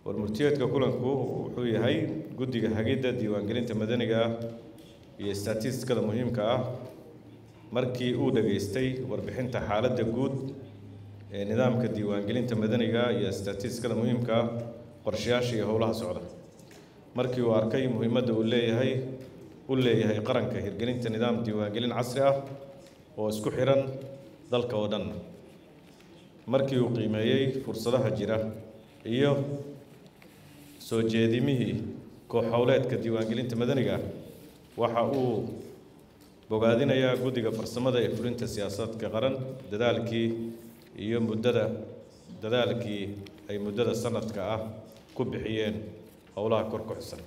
warmurtiyeedka kulanku wuxuu yahay guddiga hagidda diiwaangelinta madaniga ah iyo statistikada muhiimka ah markii uu dhageystay warbixinta xaaladda guud ee nidaamka diiwaangelinta madaniga iyo statistikada muhiimka ah qorshayaasha iyo howlaha socda markii uu arkay muhiimadda uu leeyahay u leeyahay qaranka hirgelinta nidaam diiwaangelin casri ah oo isku xiran dalka oo dhan markii uu qiimeeyey fursadaha jira iyo soo jeedimihii koox howleedka diiwaangelinta madaniga waxa uu bogaadinayaa guddiga farsamada ee fulinta siyaasadka qaran dadaalkii iyo muddada dadaalkii ay muddada sanadka ah ku bixiyeen howlaha kor ku xusan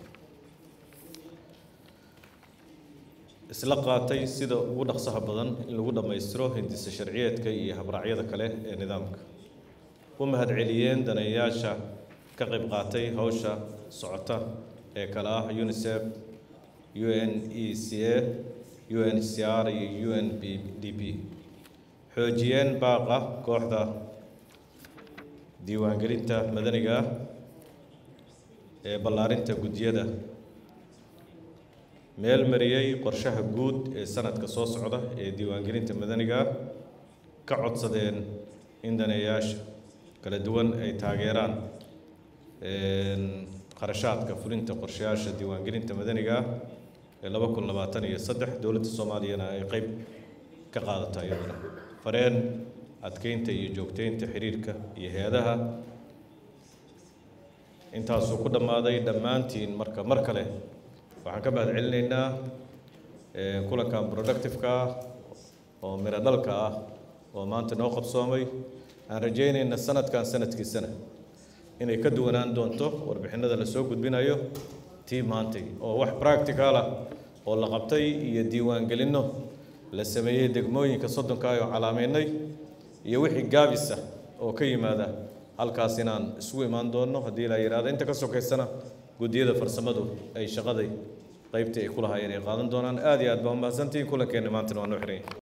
isla qaatay sida ugu dhaqsaha badan in lagu dhammaystiro hindisa sharciyeedka iyo habraacyada kale ee nidaamka u mahadceliyeen daneeyaasha ka qayb qaatay howsha socota ee kale ah unicef u n e c a u n c r iyo u n b d p xoojiyeen baaqa kooxda diiwaangelinta madaniga ah ee ballaarinta guddiyada meel mariyey qorshaha guud ee sanadka soo socda ee diiwaangelinta madaniga ah ka codsadeen in daneeyaasha kala duwan ay taageeraan qarashaadka fulinta qorshayaasha diiwaangelinta madaniga ah ee laba kun labaatan iyo saddex dowladda soomaaliyana ay qeyb ka qaadata iyaduna fareen adkeynta iyo joogteynta xiriirka iyo hay-adaha intaasuu ku dhammaaday dhammaantiin marka mar kale waxaan ka mahad celinaynaa kulankan productiveka ah oo miro dhalka ah oo maanta noo qabsoomay aan rajaynayna sanadkan sanadkiisana inay ka duwanaan doonto warbixinada la soo gudbinayo tii maantay oo wax practical ah oo la qabtay iyo diiwaangelinno la sameeyey degmooyinka soddonka ah oo calaameynay iyo wixii gaabisa oo ka yimaada halkaas inaan isugu imaan doonno haddii la yidhahdo inta ka sokaysana guddiyada farsamadu ay shaqaday qaybtii ay ku lahaayeen ay qaadan doonaan aad iyo aad baa umahadsantihiin kulankeena maantana waa noo xiran yahay